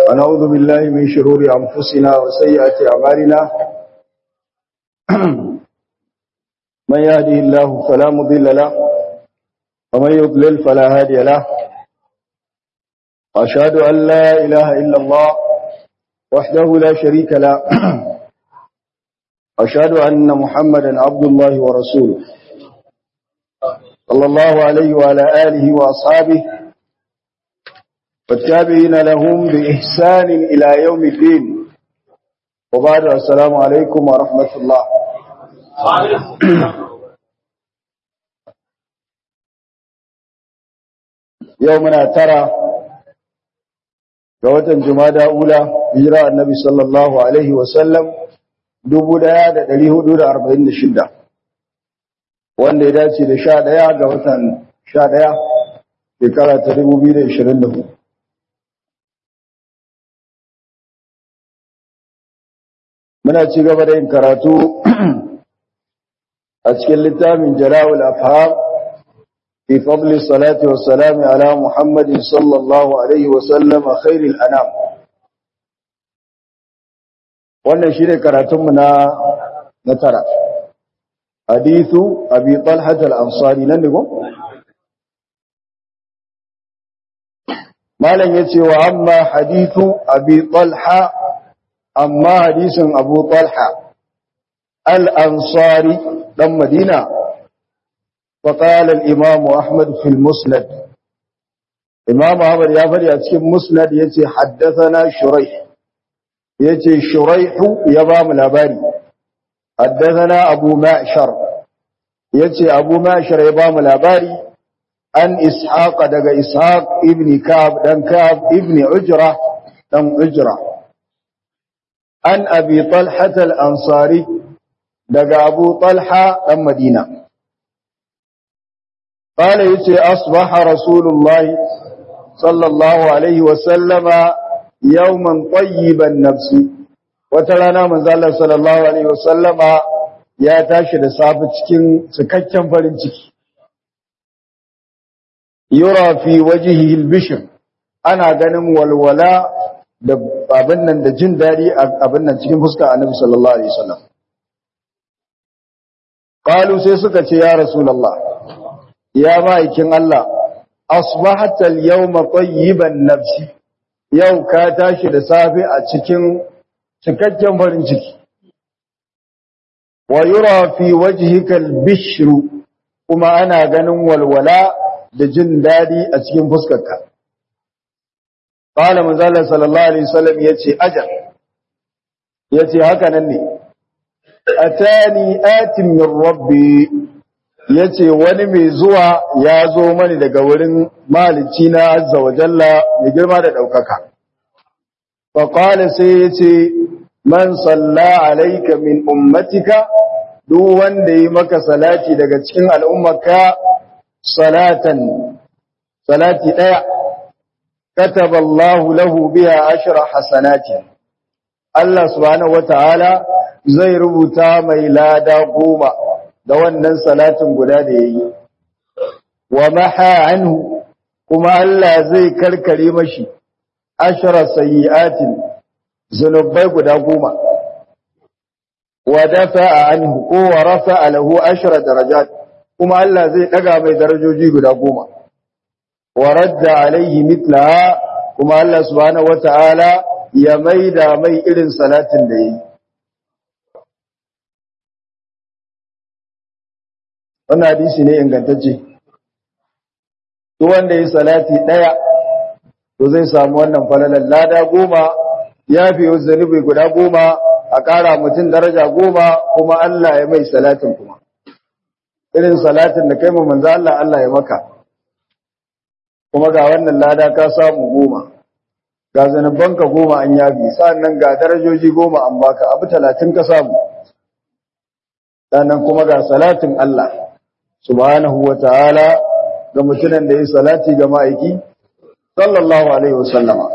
ونعوذ بالله من شرور أنفسنا وسيئات أعمالنا من يهده الله فلا مضل له ومن يضلل فلا هادي له أشهد أن لا إله إلا الله وحده لا شريك له أشهد أن محمدا عبد الله ورسوله صلى الله عليه وعلى آله وأصحابه والتابعين لهم بإحسان إلى يوم الدين وبعد السلام عليكم ورحمة الله يومنا ترى قوة جمادى أولى هجراء النبي صلى الله عليه وسلم dubu ɗaya da ɗari hudu da arba'in da shida wanda ya dace da sha ɗaya ga watan sha ɗaya shekara ta dubu biyu da ishirin da hudu muna ci gaba da yin karatu a cikin littafin jala'ul afham fi fadli salati wa salami ala muhammadin sallallahu alaihi wa sallama khairil anam wannan shi ne karatunmu na na tara hadithu abi talhat al-ansari nan ne ko malam yace wa amma hadithu abi talha amma hadisin abu talha al-ansari dan madina فقال الإمام أحمد في المسند إمام أحمد يا فري أتكلم مسند يتي حدثنا شريح yace shuraihu ya ba mu labari haddathana abu ma'shar yace abu ma'shar ya ba mu labari an ishaq daga ishaq ibn kab dan kab ibn ujra dan ujra an abi talha al-ansari daga abu talha dan madina قال يتي أصبح رسول الله صلى الله عليه وسلم yawman tayyiban nafsi wata rana manzo Allah sallallahu alaihi wasallama ya tashi da safi cikin cikakken farin ciki yura fi wajhihi albishr ana ganin walwala da abin nan da jin dadi abin nan cikin fuskar annabi sallallahu alaihi wasallam qalu sai suka ce ya rasulullah ya ma'aikin Allah asbahata al-yawma tayyiban nafsi yau ka tashi da safe a cikin cikakken farin ciki wa yura fi wajhika al-bishru kuma ana ganin walwala da jin dadi a cikin fuskarka qala manzala sallallahu alaihi wasallam yace ajal yace haka nan ne atani atin min rabbi yace wani mai zuwa ya zo mani daga wurin malici na azza wa jalla mai girma da ɗaukaka. Faƙwale sai ya ce, Man salla alaika min ummatika, duk wanda yi maka salati daga cikin al'ummaka salatan, salati ɗaya, kataballahu lahu biya ashira hasanati. Allah subhanahu wa ta'ala zai rubuta mai lada goma. da wannan salatin guda da ya yi, wa maha anhu kuma Allah zai karkare mashi ashara sayi'atin zunubai guda goma, wa dafa a anhu ko wa rafa a lahu ashara darajat kuma Allah zai ɗaga mai darajoji guda goma, wa radda alaihi mitlaha kuma Allah subhanahu wata'ala ya maida mai irin salatin da ya yi. wannan hadisi ne ingantacce duk wanda yi salati daya to zai samu wannan falalan lada goma ya fi zanubi guda goma a ƙara mutum daraja goma kuma Allah ya mai salatin kuma irin salatin da kai mu manzo Allah Allah ya maka kuma ga wannan lada ka samu goma ga zanubanka goma an yabi sannan ga darajoji goma an baka abu talatin ka samu sannan kuma ga salatin Allah subhanahu wa ta'ala ga mutunan da ya salati ga ma'aiki sallallahu alaihi wasallama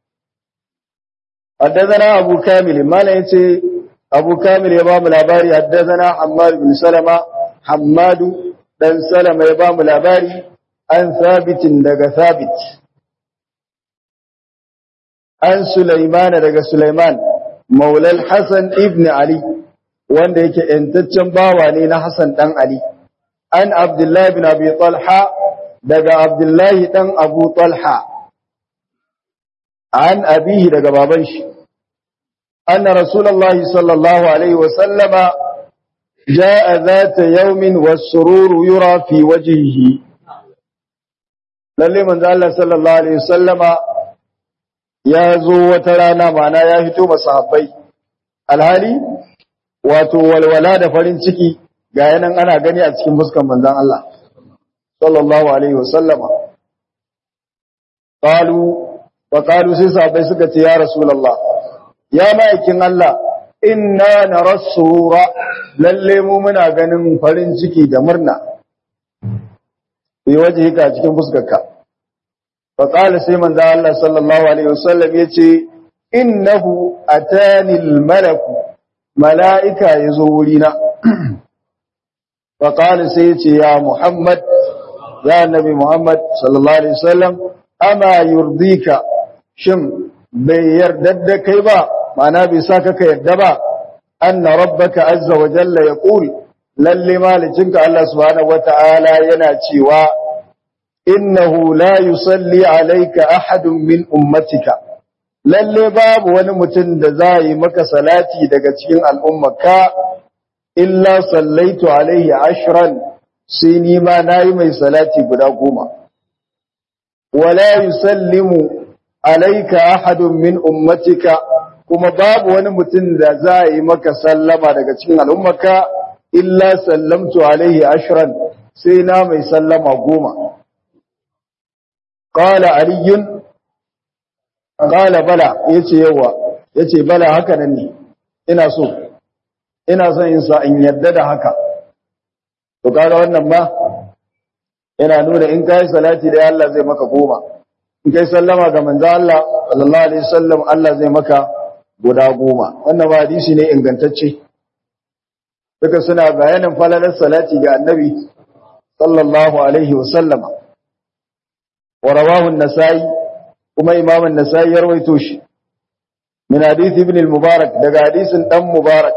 haddazana abu kamil mala yace abu kamil ya ba mu labari haddazana hammad bin salama hammadu dan salama ya ba mu labari an sabitin daga sabit an Sulaiman daga Sulaiman maulal Hassan ibn Ali wanda yake ‘yantaccen bawa ne na Hassan ɗan Ali, an Abdullahi bin Abi Talha daga Abdullahi ɗan Abu Talha, an abihi daga baban shi, an Rasulallah sallallahu Alaihi wasallama ja a za ta yaumin wasururu yura fi wajihi. Lalle manzo Allah sallallahu Alaihi wasallama ya zo wata rana mana ya fito masahabbai, alhali wato walwala da farin ciki ga yanan ana gani a cikin fuskan manzon Allah sallallahu alaihi wasallama qalu wa qalu sai sahabbai suka ce ya rasulullah ya ma'aikin Allah inna narasura lalle mu muna ganin farin ciki da murna bi wajhika cikin fuskarka fa qala sai manzon Allah sallallahu alaihi wasallam yace innahu atani al-malaku mala'ika ya zo wurina, faƙali sai ya ce, Ya Muhammad, ya Nabi Muhammad, sallallahu Alaihi wasallam, ama yurdika, shin bai yarda da kai ba, mana bai sa ka yarda ba, an na rabbaka azza wa jalla ya ƙul, lalle malicinka Allah subhanahu wa ta'ala yana cewa, innahu la yusalli alaika ahadun min ummatika. lalle babu wani mutum da za yi maka salati daga cikin al'ummaka, illa sallaitu alaihi ashiran sai ni ma na yi mai salati guda goma. Wala yusallimu alaika ahadun min ummatika kuma babu wani mutum da za yi maka sallama daga cikin al'ummaka, illa sallamtu alaihi ashiran sai na mai sallama goma. Ƙala Aliyun Kala bala yace yawa yace bala haka nan ne ina so ina son in sa in yadda da haka to kaga wannan ma yana nuna in kai salati da Allah zai maka goma in kai sallama ga manzo Allah sallallahu alaihi wasallam Allah zai maka guda goma wannan ba hadisi ne ingantacce duka suna bayanin falalar salati ga annabi sallallahu alaihi wasallama wa rawahu an-nasai kuma imam an-nasai ya rawaito shi min hadith ibn al-mubarak daga hadisin dan mubarak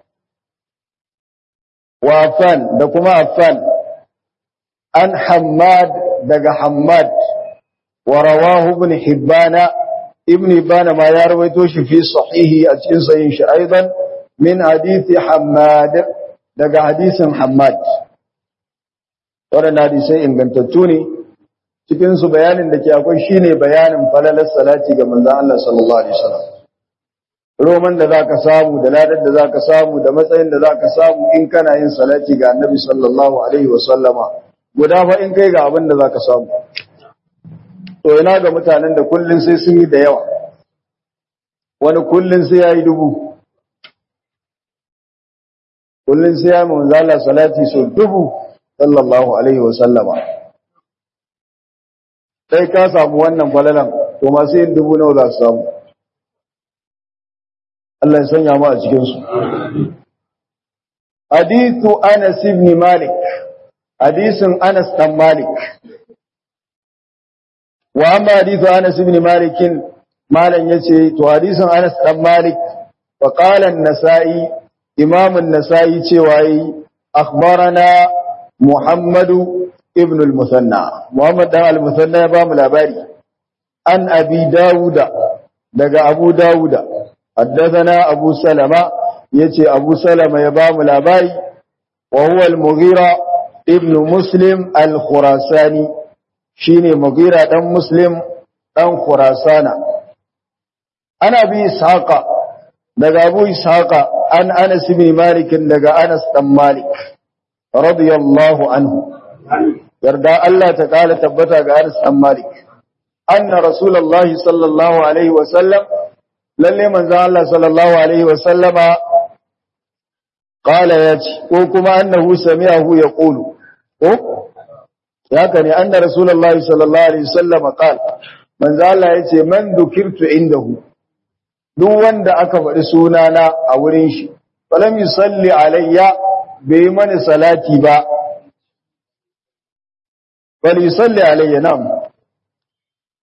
wa affan da kuma affan an hammad daga hammad wa rawahu ibn hibbana ibn hibbana ma ya rawaito shi fi sahihi a cikin sahihin shi aidan min hadith hammad daga hadisin hammad wannan hadisai ingantattu ne cikin su bayanin da ke akwai shine bayanin falalar salati ga manzon Allah sallallahu alaihi wasallam roman da zaka samu da ladar da zaka samu da matsayin da zaka samu in kana yin salati ga annabi sallallahu alaihi wasallama guda fa in kai ga abin da zaka samu to ina ga mutanen da kullun sai sun yi da yawa wani kullun sai yayi dubu kullun sai ya manzo Allah salati so dubu sallallahu alaihi wasallama sai ka samu wannan falalan to masu yin dubu nawa za su samu Allah ya sanya mu a cikin su hadithu Anas ibn Malik hadisin Anas dan Malik wa amma hadithu Anas ibn Malik malan yace to hadisin Anas dan Malik fa qala an-Nasa'i Imam an-Nasa'i cewa yi akhbarana Muhammadu ibn al-Musanna Muhammad dan al-Musanna ya ba mu labari an Abi Dawuda daga Abu Dawuda حدثنا أبو سلمة يتي أبو سلمة يبام الأباي وهو المغيرة ابن مسلم الخراساني شيني مغيرة دم مسلم دم خراسانا أنا أبي إسحاق دقى أبو إسحاق أن أنس بن مالك دقى أنس دم مالك رضي الله عنه يرضى الله تعالى تبتا أنس دم مالك أن رسول الله صلى الله عليه وسلم lalle manzon Allah sallallahu alaihi wasallama qala yace ko kuma annahu sami'ahu yaqulu ko haka ne anna rasulullahi sallallahu alaihi wasallama qala manzon Allah yace man dukirtu indahu duk wanda aka faɗi sunana a wurin shi falam yusalli alayya bai mani salati ba bal yusalli alayya nam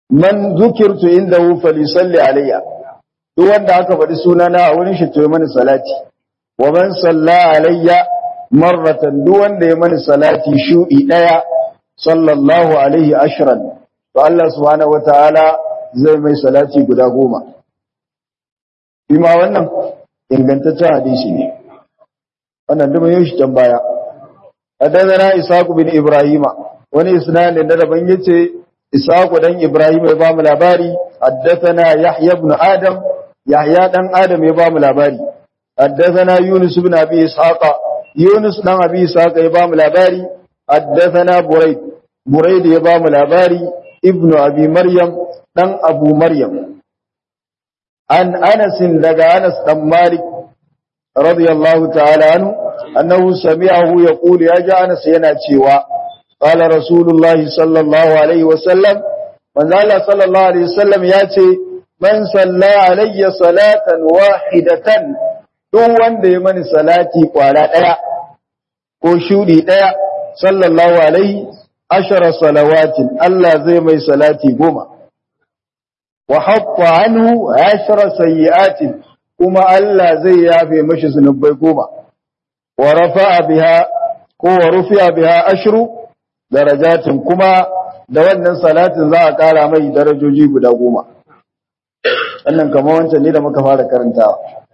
man zukirtu indahu falisalli alayya duk wanda aka faɗi sunana a wurin shi to mani salati wa man salla alayya marratan duk wanda ya mani salati shudi daya sallallahu alaihi ashran to Allah subhanahu wataala zai mai salati guda goma bima wannan ingantaccen hadisi ne wannan duk mun shi tambaya hadana Ishaq bin Ibrahima wani isnadin da daban yace Ishaq dan Ibrahim ya bamu labari haddathana Yahya ibn Adam Yahya dan Adam ya bamu labari haddathana Yunus ibn Abi Ishaq Yunus dan Abi Ishaq ya bamu labari haddathana Burayd Burayd ya bamu labari ibnu Abi Maryam dan Abu Maryam an Anas daga Anas dan Malik radiyallahu ta'ala anhu annahu sami'ahu yaqulu ya ja Anas yana cewa qala rasulullahi sallallahu alaihi wasallam manzo Allah sallallahu alaihi wasallam ya ce man salla alayya salatan wahidatan duk wanda ya mani salati kwara daya ko shudi daya sallallahu alaihi ashara salawatin Allah zai mai salati goma wa hatta anhu ashara sayyi'atin kuma Allah zai yafe mashi zunubai goma wa rafa'a biha ko wa rufi'a biha ashru darajatin kuma da wannan salatin za a kara mai darajoji guda goma wannan kamar wancan ne da muka fara karantawa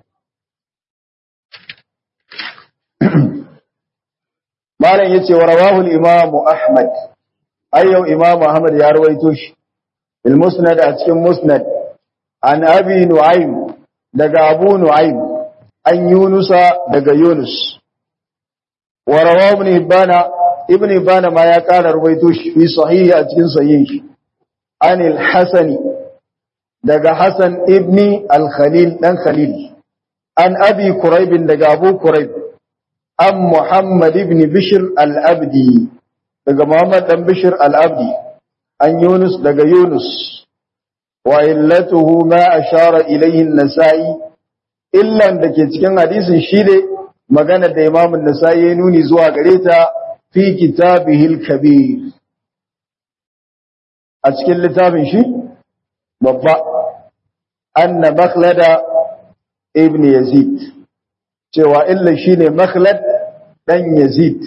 malam yace wa rawahu al-imam ahmad ayyau imam ahmad ya rawaito shi il musnad a cikin musnad an abi nu'aym daga abu nu'aym an yunusa daga yunus wa rawahu ibn hibana ibn hibana ma ya kara rawaito shi fi sahihi a cikin sahihin shi an al-hasani daga hasan ibni al-khalil dan khalil an abi quraib daga abu quraib an Muhammad ibn Bishir al-Abdi daga Muhammad dan Bishir al-Abdi an Yunus daga Yunus wa illatuhu ma ashara ilayhi an-Nasa'i illan dake cikin hadisin shi ne magana da Imam an-Nasa'i ya nuni zuwa gare ta fi kitabihil kabir a cikin littafin shi babba anna makhlada ibn Yazid cewa illa shine makhlad dan yazid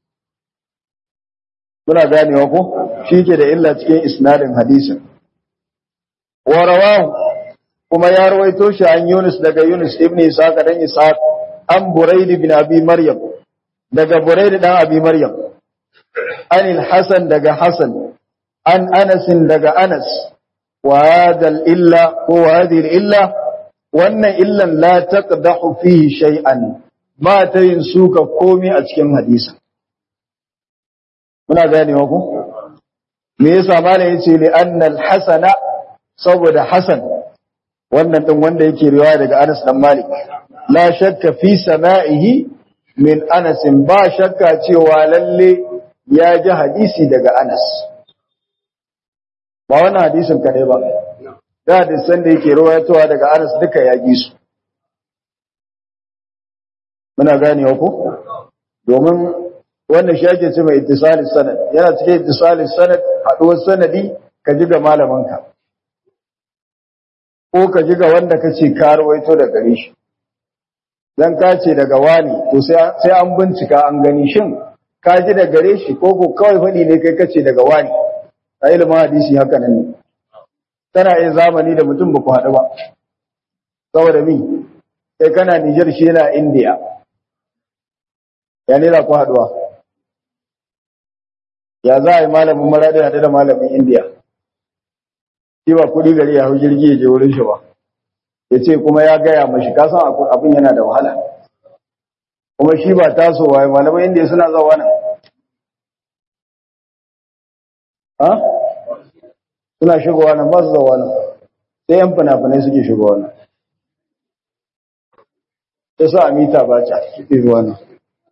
muna ganewa ko shike da illa cikin isnadin hadisin wa rawahu kuma ya rawaito shi an Yunus daga Yunus ibn Ishaq dan Ishaq an Buraid ibn Abi Maryam daga Buraid dan Abi Maryam an al-Hasan daga Hasan an Anas daga Anas wa hadha illa ko hadhihi illa wannan illan la taqdahu fihi shay'an ba ta yin suka komai a cikin hadisi muna ganewa ku me yasa malam yace li anna al-hasana saboda hasan wannan din wanda yake riwaya daga Anas dan Malik la shakka fi sama'ihi min Anas ba shakka cewa lalle ya ji hadisi daga Anas ba wannan hadisin kadai ba da hadisan da yake rawayatowa daga Anas duka ya gi su muna ganewa ko domin wannan shi ake ce mai ittisali sanad yana cikin ittisali sanad haduwar sanadi ka ji ga malamanka ko ka ji ga wanda ka ce ka rawaito da gare shi dan ka ce daga wani to sai an bincika an gani shin ka ji da gare shi ko ko kawai faɗi ne kai kace daga wani a ilimin hadisi haka nan ne tana yin zamani da mutum ba ku haɗu ba saboda mi kai kana Nijar shi yana Indiya ya ne za ku haɗuwa ya za a yi malamin maraɗi haɗu da malamin Indiya shi ba kuɗi gari ya hau jirgi ya je wurin shi ba ya ce kuma ya gaya mashi kasan abin yana da wahala kuma shi ba tasowa ya malamin Indiya suna zawa nan ha suna shigowa nan ba su zawa nan sai yan fina-finai suke shigowa nan ta sa a mita ba ta suke zuwa nan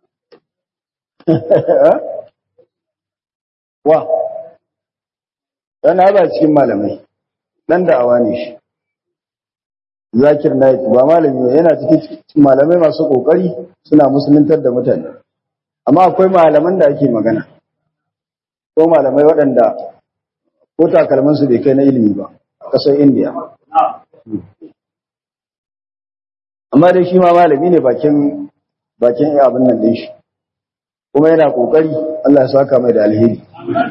wa yana ba cikin malamai ɗan da'awa ne shi zakir naik ba malami yana cikin malamai masu ƙoƙari suna musuluntar da mutane amma akwai malaman da ake magana ko malamai waɗanda ko takalmansu bai kai na ilimi ba kasar indiya amma dai shi ma malami ne bakin bakin abin nan din shi kuma yana kokari Allah ya saka mai da alheri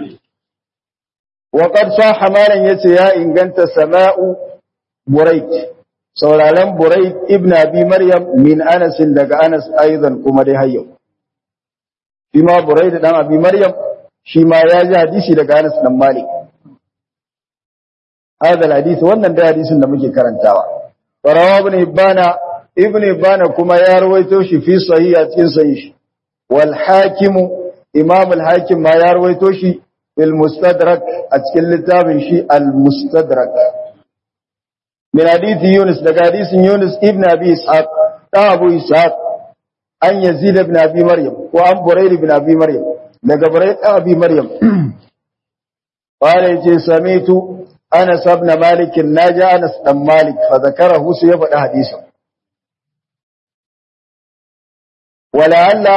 wa qad sahha malan yace ya inganta sama'u burayt sauraron burayt ibn abi maryam min anas daga anas aidan kuma dai hayyo shi ma burayt dan abi maryam shi ma ya ji hadisi daga anas dan malik هذا الحديث wannan da hadisin da muke karantawa farawa ibn ibana ibn ibana kuma ya rawaito shi fi sahih a cikin sahih wal hakim imam al hakim ma ya rawaito shi fil mustadrak a cikin littafin shi al mustadrak min hadith yunus daga hadisin yunus ibn abi ishaq da abu ishaq an yazid ibn abi maryam ko an burayr ibn abi maryam daga burayr ibn abi maryam قال يجي سميت أنس بن مالك ناجى أنس بن مالك فذكره سيفد حديثا ولعل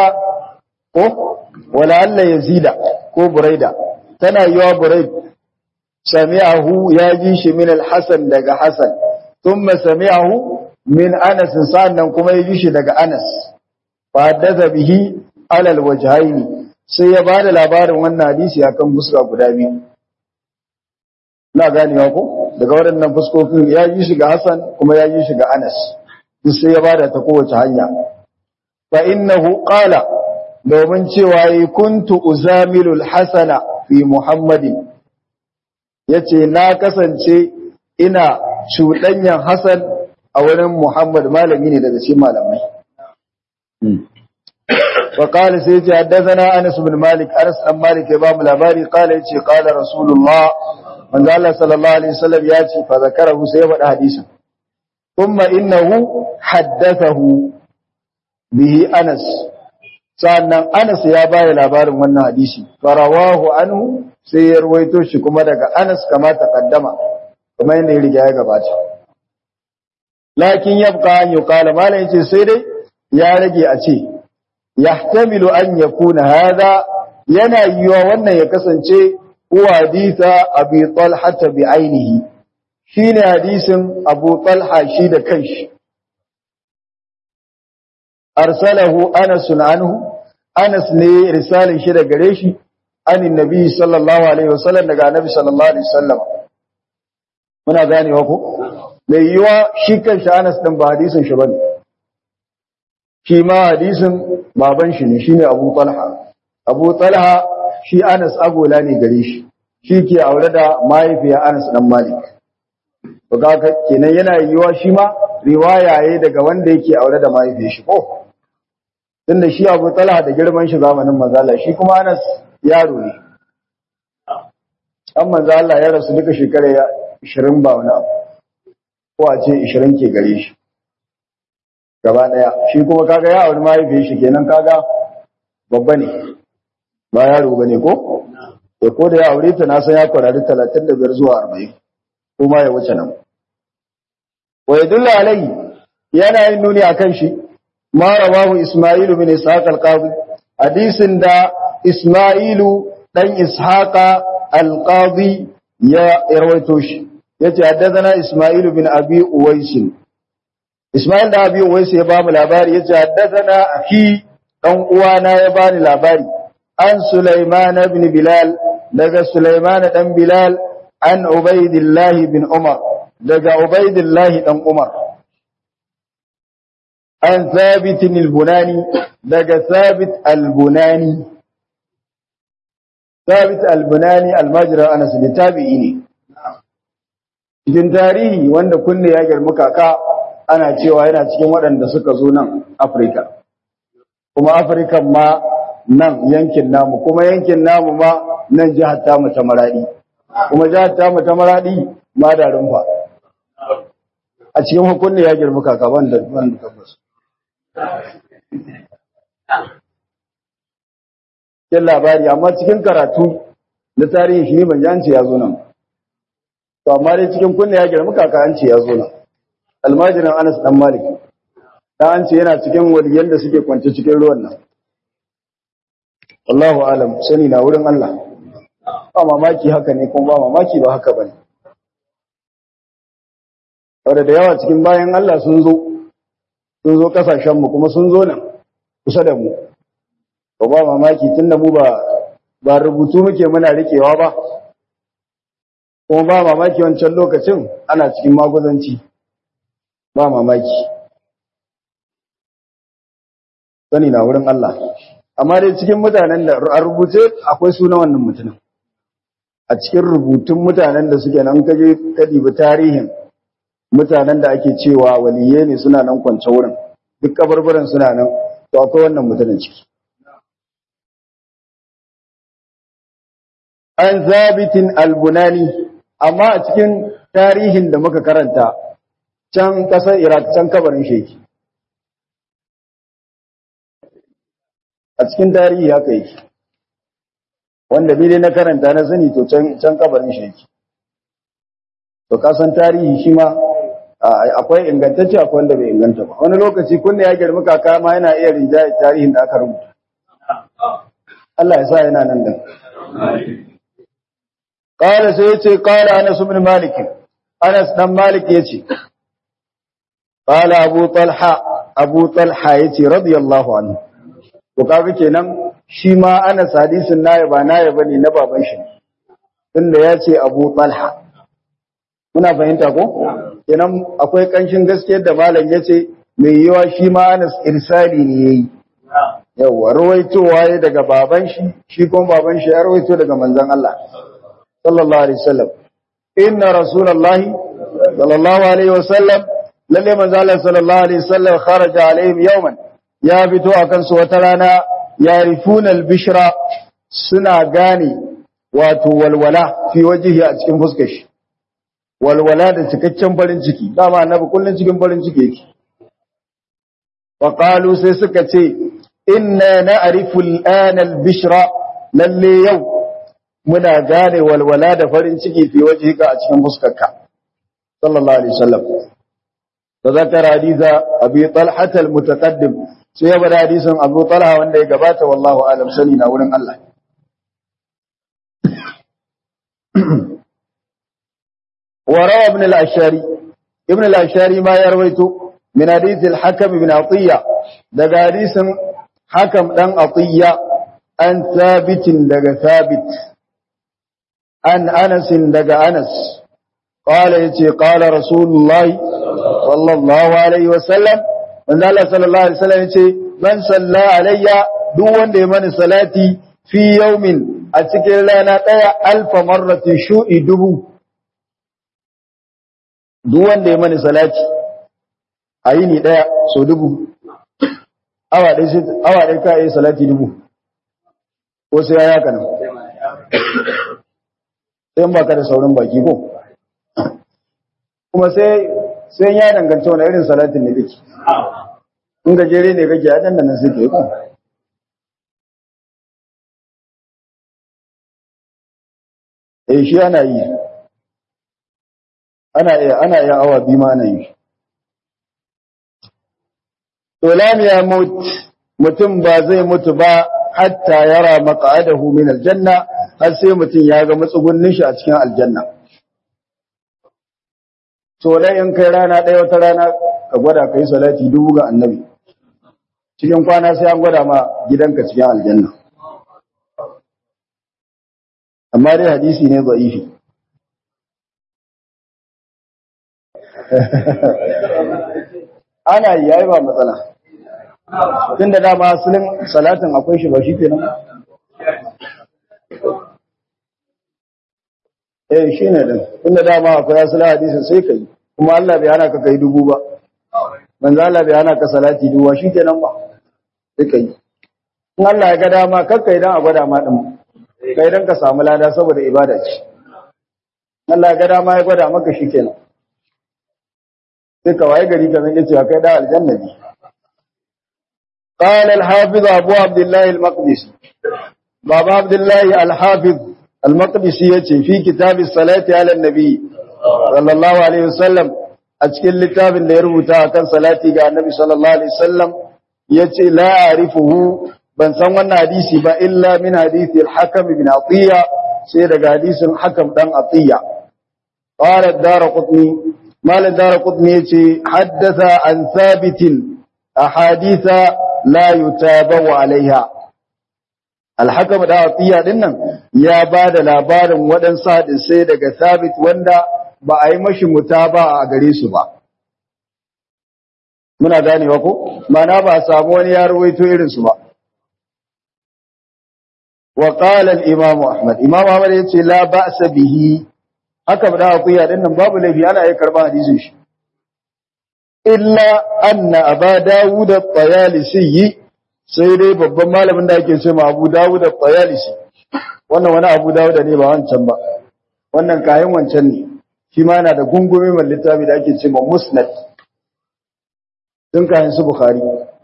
ولعل يزيد كو بريدة تنا يوا بريد سمعه يجيش من الحسن دق حسن ثم سمعه من أنس سانا كما يجيش دق أنس فحدث به على الوجهين سيبان الأبار وانا حديثي أكم بسرع قدامي na ganewa ko daga waɗannan fuskokin ya yi shiga Hassan kuma ya yi shiga Anas duk sai ya bada ta kowace hanya fa innahu qala domin cewa yi kuntu uzamilu al-hasana fi Muhammadin yace na kasance ina cuɗanyan Hassan a wurin Muhammad malami ne daga cikin malamai فقال سيدي حدثنا أنس بن مالك أنس بن مالك يبام الأباري قال يتي قال رسول الله من قال صلى الله عليه وسلم ياتي فذكره سيبا حديثا ثم إنه حدثه به أنس sannan Anas ya baya labarin wannan hadisi farawahu anhu sai ya ruwaito shi kuma daga Anas kama taqaddama kuma yanda ya riga ya gabata lakin yabqa an yuqala malai yace sai dai ya rage a ce yahtamilu an yakuna hada yana yiwa wannan ya kasance huwa haditha abi talha bi ainihi shine hadisin abu talha shi da kanshi arsalahu anas anhu anas ne risalin shi da gare shi an nabi sallallahu alaihi wasallam daga annabi sallallahu alaihi wasallam muna ganewa ko mai yiwa shi kanshi anas din ba hadisin shi bane shi ma hadisin baban shi ne shine Abu Talha Abu Talha shi Anas agola ne gare shi shi ke aure da mahaifiya Anas dan Malik to kaga kenan yana yiwa shi ma riwaya yayi daga wanda yake aure da mahaifiyar shi ko tunda shi Abu Talha da girman shi zamanin manzo Allah shi kuma Anas yaro ne an manzo Allah ya rasu duka shekara 20 ba wani abu ko a ce 20 ke gare shi gaba daya shi kuma kaga ya auri mahaifiyar shi kenan kaga babba ne ba yaro bane ko ya ko da ya aure ta na san ya kwarari 35 zuwa 40 kuma ya wuce nan wa yadullu alai yana yin nuni akan shi ma rawahu isma'ilu min ishaq al-qadi hadisin da isma'ilu dan ishaqa al-qadi ya rawaito shi yace haddathana isma'ilu bin abi uwais Ismail da Abi Uwais ya bamu labari yace haddathana akhi dan uwana ya bani labari an Sulaiman ibn Bilal daga Sulaiman dan Bilal an Ubaidillah bin Umar daga Ubaidillah dan Umar an Thabit al-Bunani daga Thabit al-Bunani Thabit al-Bunani al-Majra Anas da tabi'i ne cikin tarihi wanda kunne ya girma kaka ana cewa yana cikin waɗanda suka zo nan Afirka. Kuma Afirka ma nan yankin namu, kuma yankin namu ma nan jihar tamu ta maraɗi. Kuma jihar tamu ta maraɗi ma da rumfa. A cikin hukunni ya girma kaka wanda wanda tabbas. Cikin labari, amma cikin karatu na tarihi shi ban ji an ce ya zo nan. To amma dai cikin kunne ya girma kaka an ce ya zo nan. almajirin Anas dan Malik da an ce yana cikin waliyan da suke kwance cikin ruwan nan Allahu alam sani na wurin Allah ba mamaki haka ne kuma ba mamaki ba haka bane wadda da yawa cikin bayan Allah sun zo sun zo kasashenmu kuma sun zo nan kusa da mu ba ba mamaki tun da mu ba ba rubutu muke muna rikewa ba kuma ba mamaki wancan lokacin ana cikin maguzanci ba mamaki sani na wurin Allah amma dai cikin mutanen da a rubuce akwai suna wannan mutumin a cikin rubutun mutanen da suke nan kaje ka dibi tarihin mutanen da ake cewa waliye ne suna nan kwance wurin duk kabarbaran suna nan to akwai wannan mutumin ciki an zabitin albunani amma a cikin tarihin da muka karanta can kasar iraq can kabarin sheki a cikin tarihi haka yake wanda ni dai na karanta na sani to can can kabarin sheki to kasan tarihi shi ma akwai ingantacce akwai wanda bai inganta ba wani lokaci kunne ya girma kaka ma yana iya rinjaye tarihin da aka rubuta Allah ya sa yana nan da qala sai yace qala Anas ibn Malik Anas dan Malik yace qala Abu Talha Abu Talha yace radiyallahu anhu to kaga kenan shi ma Anas hadisin nayi ba nayi bane na baban shi tunda yace Abu Talha muna fahimta ko kenan akwai kanshin gaskiyar da malam yace mai yiwa shi ma Anas irsali ne yayi yawa rawaitowa ya daga baban shi shi kuma baban shi ya rawaito daga manzon Allah sallallahu alaihi wasallam inna rasulullahi sallallahu alaihi wasallam lalle manzon Allah sallallahu alaihi wasallam kharaja alaihim yawman ya fito akan su wata rana yarifuna albishra suna gane wato walwala fi wajhihi a cikin fuskar shi walwala da cikakken farin ciki dama annabi kullun cikin farin ciki yake wa qalu sai suka ce inna na'rifu al'ana al-bishra lalle yau muna gane walwala da farin ciki fi wajhika a cikin fuskarka sallallahu alaihi wasallam tazakara haditha abi talha al-mutaqaddim sai ya bada hadisin abu talha wanda ya gabata wallahu alam sani na wurin Allah وروى ابن الأشاري ابن الأشاري ما يرويته من حديث الحكم بن عطية دقى حديث حكم دن عطية أن ثابت دقى ثابت أن أنس دقى أنس قال يتي قال رسول الله صلى الله عليه وسلم من الله صلى الله عليه وسلم يتي من صلى علي دون من صلاتي في يوم أتكر لنا ألف مرة شوء دبو duk wanda ya mani salati a yini daya so dubu awa ɗaya sai awa ɗaya ka yi salati dubu ko sai ya yaka nan sai ba ka da saurin baki ko kuma sai sai ya danganta wani irin salatin ne kake in gajere ne kake a nan sai ke ko eh shi ana yi ana iya ana iya awa biyu ma ana yi to lam ya mut mutum ba zai mutu ba hatta yara maq'adahu min aljanna har sai mutum ya ga matsugunnin shi a cikin aljanna to dai in kai rana ɗaya wata rana ka gwada kai salati dubu ga annabi cikin kwana sai an gwada ma gidanka cikin aljanna amma dai hadisi ne da'ifi ana yi yayi ba matsala tunda dama asalin salatin akwai shi ba shi kenan eh shine din tunda dama akwai asalin hadisin sai kai kuma Allah bai hana ka kai dubu ba manzo Allah bai hana ka salati dubu ba shikenan ba sai kai in Allah ya ga dama kakkai dan a gwada ma din kai dan ka samu lada saboda ibada ce Allah ya ga dama ya gwada maka shikenan sai ka waye gari ka zan cewa kai da aljanna ne قال الحافظ أبو عبد الله المقدسي بابا عبد الله الحافظ المقدسي يتي في كتاب الصلاة على النبي صلى الله عليه وسلم أتكل لتاب اللي يربطها كان صلاتي على النبي صلى الله عليه وسلم يتي لا أعرفه بن سوى حديثي با إلا من حديث الحكم بن عطية sai daga hadisin hakam dan atiya qala ad-darqutni mal ad-darqutni yace haddatha an thabitin ahaditha la yutabawu alaiha al-hakam da atiya dinnan ya bada labarin waɗansu hadisai daga thabit wanda ba a yi mashi mutaba a gare su ba muna ganewa ko mana ba a samu wani ya rawaito irin su ba wa qala al-imam ahmad imam ahmad yace la ba'sa bihi haka da akuya din nan babu laifi ana iya karban hadisin shi illa anna aba dawud at-tayalisi sai dai babban malamin da ake cewa abu dawud at-tayalisi wannan wani abu dawud ne ba wancan ba wannan kayan wancan ne shi ma yana da gungume mai littafi da ake cewa musnad sun kayan su bukhari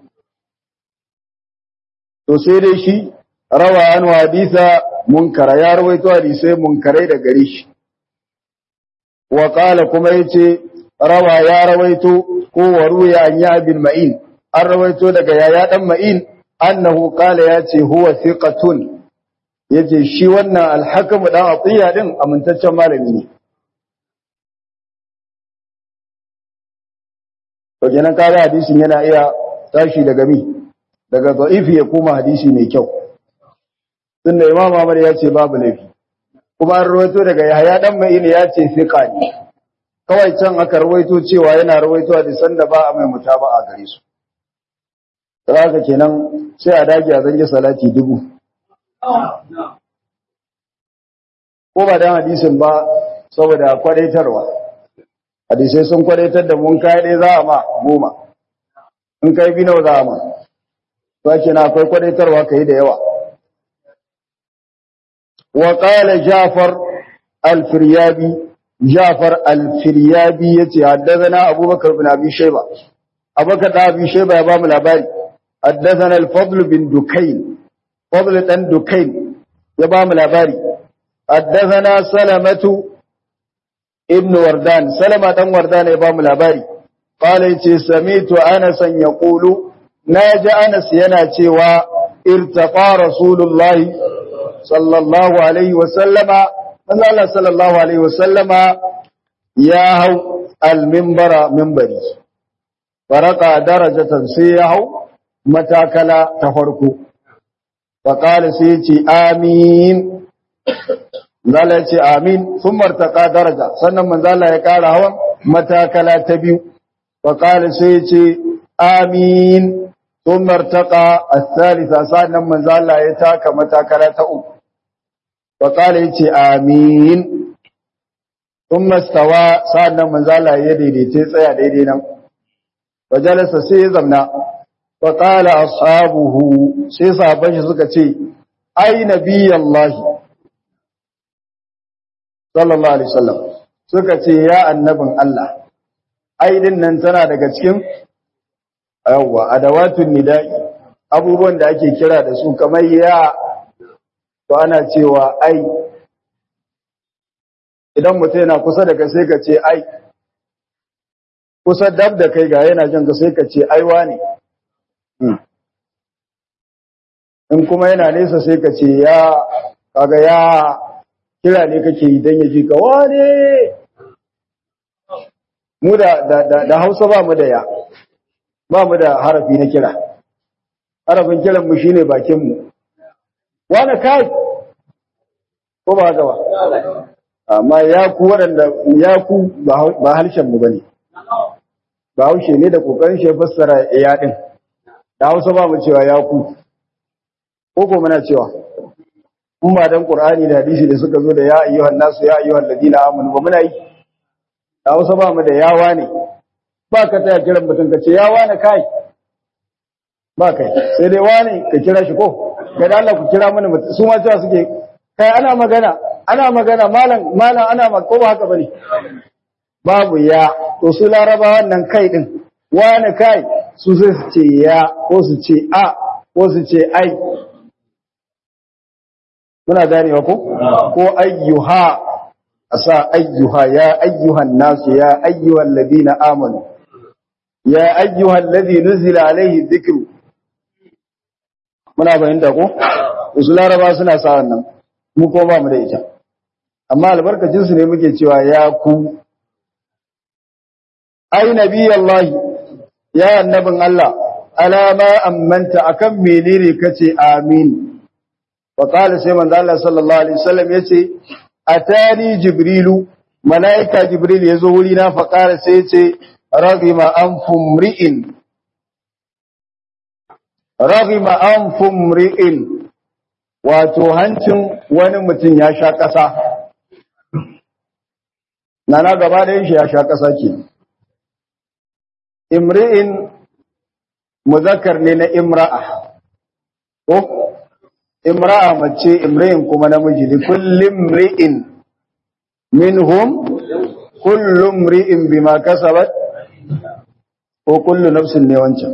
to sai dai shi rawa an hadisa munkara ya rawaito hadisai munkarai da gare shi wa qala kuma yace rawa ya rawaito ko waruya an ya bin ma'in an rawaito daga yaya dan ma'in annahu qala yace huwa thiqatun yace shi wannan al-hakim dan atiya din amintaccen malami ne to kenan kaga hadisin yana iya tashi daga mi daga da'ifi ya koma hadisi mai kyau tunda imam Ahmad ya ce babu laifi kuma an rawaito daga Yahya dan Ma'in ya ce fiqa ne kawai can aka rawaito cewa yana rawaito hadisan da ba a mai mutaba'a gare su haka kenan sai a dage a zange salati dubu ko ba dan hadisin ba saboda kwadaitarwa hadisai sun kwadaitar da mun kai dai za a ma goma in kai bi nawa za a ma to ake na akwai kwadaitarwa kai da yawa wa qala jafar al-firyabi jafar al-firyabi yace haddathana abubakar bin abi shayba abubakar da abi shayba ya ba mu labari haddathana al-fadl bin dukayn fadl dan dukayn ya ba mu labari haddathana salamatu ibn wardan salama dan wardan ya ba mu labari qala yace samitu anas yaqulu naji anas yana cewa irtaqa rasulullahi sallallahu alaihi wa sallama manzo Allah sallallahu alaihi wa sallama ya hau al-minbara minbari faraka darajatan sai ya hau matakala ta farko faqala sai ce amin Zala ce amin sun martaka daraja sannan manzala ya ƙara hawan matakala ta biyu faƙali sai ce amin sun martaka a salisa sannan manzala ya taka matakala ta uku faƙali ya ce amin sun mastawa sannan manzala ya daidaita tsaya daidai nan fajalasa sai ya zamna faƙala ashabuhu sai sabon shi suka ce ai nabiyallahi sallallahu alaihi wasallam suka ce ya annabin Allah aidin nan tana daga cikin yawa adawatun nida'i abubuwan da ake kira da su kamar ya to ana cewa ai idan mutum yana kusa da kai sai ka ce ai kusa dab da kai ga yana jin ka sai ka ce aiwa ne in kuma yana nesa sai ka ce ya kaga ya kira ne kake yi don ya ji ka wane mu da da hausa ba mu da ya ba mu da harafi na kira harafin kiran mu shine bakin mu wane kai ko ba haka ba amma ya ku waɗanda ya ku ba harshen mu bane ba haushe ne da kokarin shi fassara ya din da hausa ba mu cewa ya ku ko ko muna cewa in ba dan Qur'ani da hadisi da suka zo da ya ayyuhan nasu ya ayyuhal ladina amanu ba muna yi da Hausa ba mu da yawa ne ba ka taya kiran mutum ka ce yawa ne kai ba kai sai dai wani ka kira shi ko ga da Allah ku kira mana mutum su ma cewa suke kai ana magana ana magana malam malam ana magana ko ba haka bane babu ya to su laraba wannan kai din wani kai su sai su ce ya ko su ce a ko su ce ai muna ganewa ko ko ayyuha asa ayyuha ya ayyuhan nasu ya ayyuhal ladina amanu ya ayyuhal ladhi nuzila alaihi dhikru muna fahimta ko usu laraba suna sa wannan mu ko ba mu da ita amma albarkacin su ne muke cewa ya ku ai nabiyallahi ya annabin Allah alama ammanta akan menene kace amin wa qala sai manzo Allah sallallahu alaihi wasallam yace atani jibrilu malaika jibril yazo wuri na fa qala sai yace raghima anfum ri'in raghima anfum ri'in wato hancin wani mutum ya sha ƙasa nana gaba da shi ya sha ƙasa ke imri'in muzakkar ne na imra'a ko imra'a mace imri'in kuma namiji ne kullum ri'in minhum kullum ri'in bima kasabat ko kullu nafsin ne wancan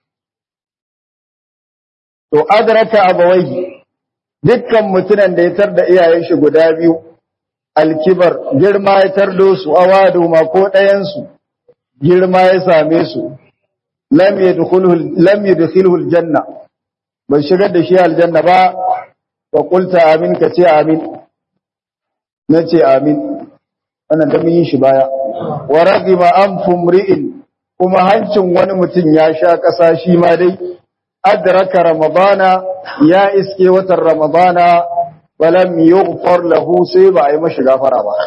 to adraka abawai dukkan mutunan da ya tarda iyayen shi guda biyu alkibar girma ya tardo su awadu ma ko ɗayan su girma ya same su lam yadkhuluhu lam yadkhuluhu aljanna bai shigar da shi aljanna ba wa qulta amin ka ce amin nace amin wannan da mun yi shi baya wa ragima anfum ri'in kuma hancin wani mutum ya sha kasa shi ma dai adraka ramadana ya iske watan ramadana balam yughfar lahu sai ba a yi mashi gafara ba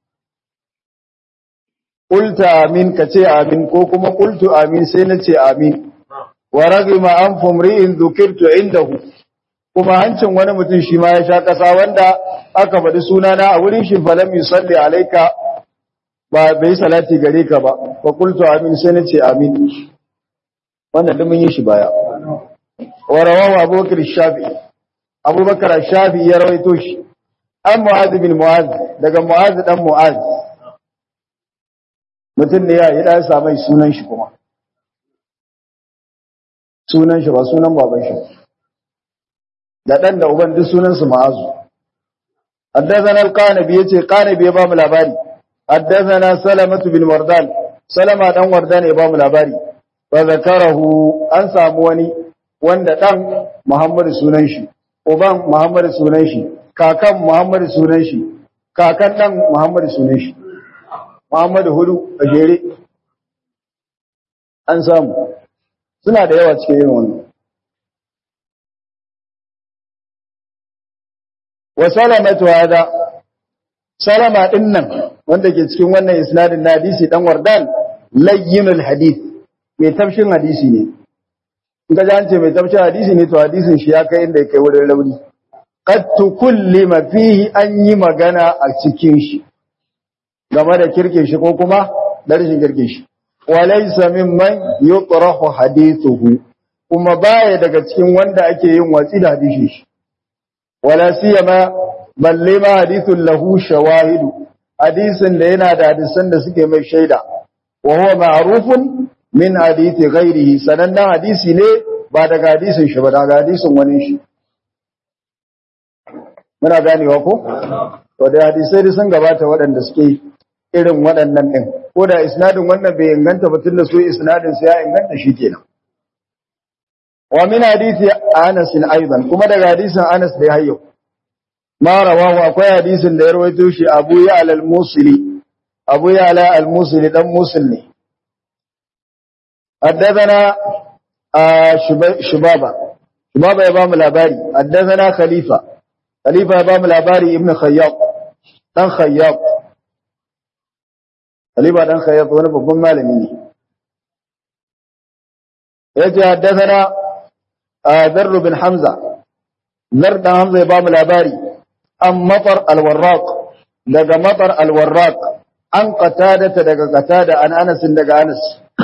Kulta amin ka ce amin ko kuma kultu amin sai na ce amin. Wa ragima an fumri'in zukirtu indahu kuma hancin wani mutum shi ma ya sha ƙasa wanda aka faɗi sunana a wurin shi falam yusalli alaika ba bai salati gare ka ba fa kultu amin sai na ce amin. Wannan da mun yi shi baya. Wa rawahu Abubakar Shafi Abubakar Shafi ya rawaito shi an Mu'adh bin Mu'adh daga Mu'adh dan Mu'adh mutum ne ya yi ɗaya samai sunan shi kuma sunan shi ba sunan baban shi da ɗan da uban duk sunansu ma'azu haddazana al-qanabi yace qanabi ya ba mu labari haddazana salamatu bin wardan salama dan wardan ya ba mu labari fa zakarahu an samu wani wanda dan muhammad sunan shi uban muhammad sunan shi kakan muhammad sunan shi kakan dan muhammad sunan shi Muhammadu hudu a jere an samu suna da yawa cikin irin wannan wa salamatu hada salama din nan wanda ke cikin wannan isnadin na hadisi dan wardan layyinul hadith mai tafshin hadisi ne in ka ji an ce mai tafshin hadisi ne to hadisin shi ya kai inda ya kai wurin rauni qad tukullima fihi an yi magana a cikin shi game da kirkin shi ko kuma da rashin kirkin shi walaysa mimman yutrahu hadithuhu kuma baya daga cikin wanda ake yin watsi da hadisin shi wala siyama balle ma hadithun lahu shawahidu hadisin da yana da hadisan da suke mai shaida wa huwa ma'rufun min hadithi ghairihi sanannen hadisi ne ba daga hadisin shi ba daga hadisin wani shi muna ganewa ko to da hadisai da sun gabata waɗanda suke irin waɗannan ɗin ko da isnadin wannan bai inganta ba tun da su isnadin su ya inganta shi kenan wa min hadisi Anas aidan kuma daga hadisin Anas da ya hayyo ma rawahu akwai hadisin da ya rawaito shi Abu Ya'la al-Musili Abu Ya'la al-Musili dan Musil ne حدثنا شبابا شبابا ya bamu labari حدثنا خليفة خليفة ya bamu labari ibn Khayyab dan Khayyab Khalifa dan Khayyab wani babban malami ne yace haddathana Darr bin Hamza Dar dan Hamza ya bamu labari an Matar al-Warraq daga Matar al-Warraq an qatada daga qatada an Anas daga Anas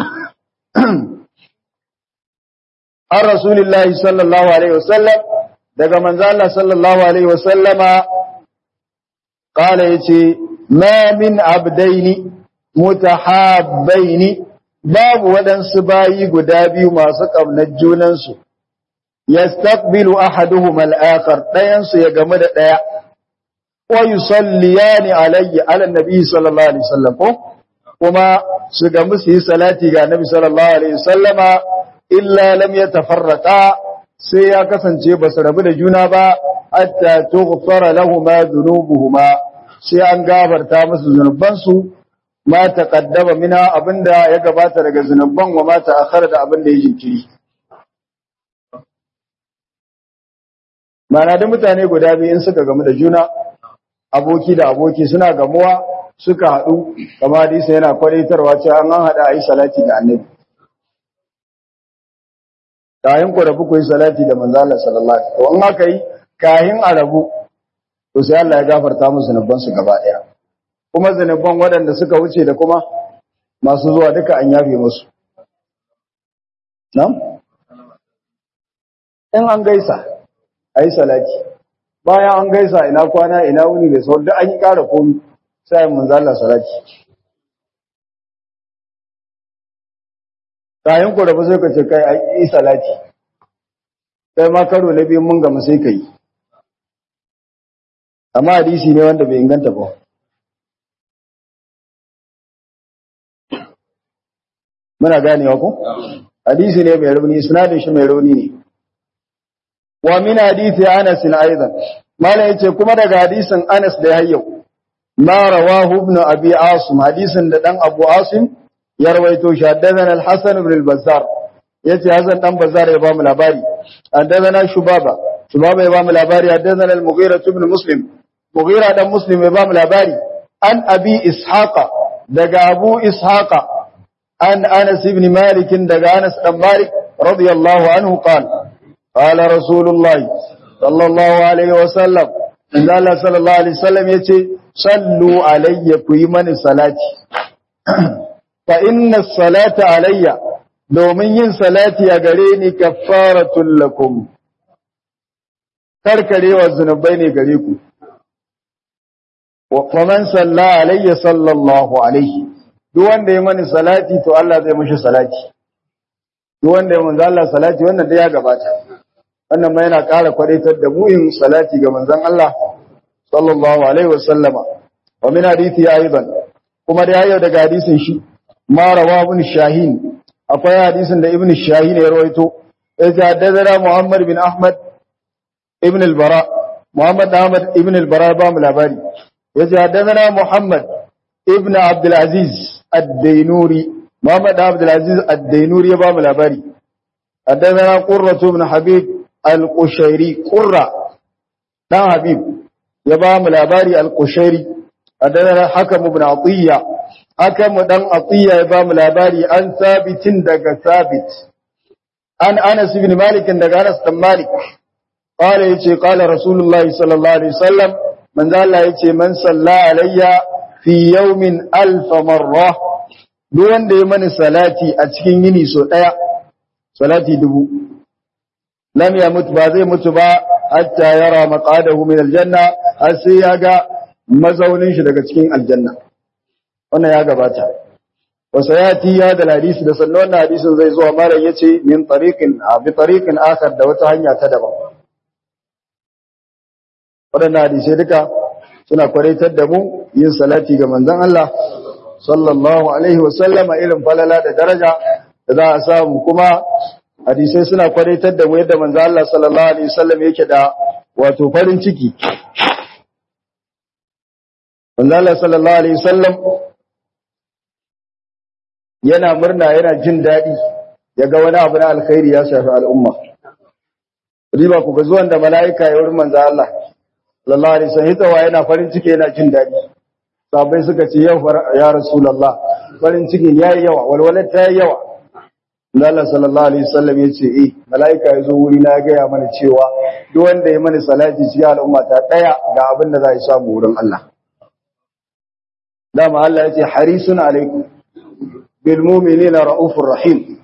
an Rasulullahi sallallahu alaihi wasallam daga manzo Allah sallallahu alaihi wasallama qala yace ma min abdaini mutahabbaini babu waɗansu bayi guda biyu masu ƙaunar junansu yastaqbilu ahaduhuma al-akhar dayan su ya game da daya wa yusalliyani alayhi ala nabi sallallahu alaihi wasallam ko kuma su ga musu yi salati ga nabi sallallahu alaihi wasallama illa lam yatafarraqa sai ya kasance ba su rabu da juna ba hatta tughfara lahumu dhunubuhuma sai an gafarta musu zunubansu ma taqaddama mina abinda ya gabata daga zunuban wa ma ta'akhkhara da abinda ya jinkiri Mana da mutane guda biyu in suka gamu da juna aboki da aboki suna gamuwa suka haɗu kama hadisi yana kwadaitarwa cewa an haɗa a yi salati da annabi kayan ku rabu ku yi salati da manzo Allah sallallahu alaihi wasallam in aka yi kayan a rabu to sai Allah ya gafarta musu zunuban su gaba ɗaya kuma zunuban waɗanda suka wuce da kuma masu zuwa duka an yafe musu nan in an gaisa a yi salati bayan an gaisa ina kwana ina wuni da sauran an yi ƙara komi sai mun zalla salati kayan ku rabu sai ka ce kai a yi salati sai ma karo na biyu mun gama sai ka yi amma hadisi ne wanda bai inganta ba muna ganewa ko hadisi ne mai rauni sunadin shi mai rauni ne wa min hadisi Anas aidan mala yace kuma daga hadisin Anas da yayyau ma rawahu ibn abi asim hadisin da dan abu asim ya rawaito shi haddathana al-hasan ibn al-bazzar yace hasan dan bazzar ya ba mu labari haddathana shubaba shubaba ya ba mu labari haddathana al-mughira ibn muslim mughira dan muslim ya ba mu labari an abi ishaqa daga abu ishaqa an anas ibn malik daga anas dan malik radiyallahu anhu qala قال رسول الله صلى الله عليه وسلم إن الله صلى الله عليه وسلم يتي صلوا علي كيمن صلاتي فإن الصلاة علي domin yin salati a gare ni kaffaratun lakum karkarewa zunubai ne gare ku wa man salla alayya sallallahu alaihi duk wanda ya mani salati to Allah zai mishi salati duk wanda ya manzo Allah salati wannan da ya gabata wannan ma yana ƙara kwadaitar da mu'in salati ga manzon Allah sallallahu alaihi wasallama wa min hadithi aidan kuma da yayin daga hadisin shi ma rawa ibn shahin akwai hadisin da ibn shahin ya rawaito ya haddana muhammad bin ahmad ibn al-bara muhammad ahmad ibn al-bara ba mu labari ya haddana muhammad ibn abdul aziz ad-dainuri muhammad abdul aziz ad-dainuri ya ba mu labari haddana qurratu ibn habib al-Qushairi Qurra dan Habib ya ba mu labari al-Qushairi adana Hakam ibn Atiyya Hakam dan Atiyya ya ba mu labari an sabitin daga sabit an Anas ibn Malik daga Anas dan Malik qala yace qala Rasulullahi sallallahu alaihi wasallam man Allah yace man salla alayya fi yawmin alf marra duk wanda ya mani salati a cikin yini so daya salati dubu lam yamut ba zai mutu ba hatta yara maqadahu min aljanna har sai ya ga mazaunin shi daga cikin aljanna wannan ya gabata wa sayati ya da hadisi da sannan wannan hadisin zai zuwa malam yace min tariqin bi tariqin akhar da wata hanya ta daban wadannan hadisi duka suna kwaraitar da mu yin salati ga manzon Allah sallallahu alaihi wa sallama irin falala da daraja da za a samu kuma hadisai suna kwadaitar da mu yadda manzo Allah sallallahu alaihi wasallam yake da wato farin ciki manzo Allah sallallahu alaihi wasallam yana murna yana jin dadi yaga wani abu na alkhairi ya shafi al'umma riba ku ga zuwan da malaika ya wurin manzo Allah sallallahu alaihi wasallam hitawa yana farin ciki yana jin dadi sabai suka ce yau ya rasulullah farin ciki yayi yawa walwalar ta yayi yawa Allah sallallahu alaihi wasallam yace eh malaika yazo wuri na ga ya mana cewa duk wanda ya mana salati cikin al'umma ta daya ga abin da za ya samu wurin Allah dama Allah yace harisun alaikum bil mu'minina raufur rahim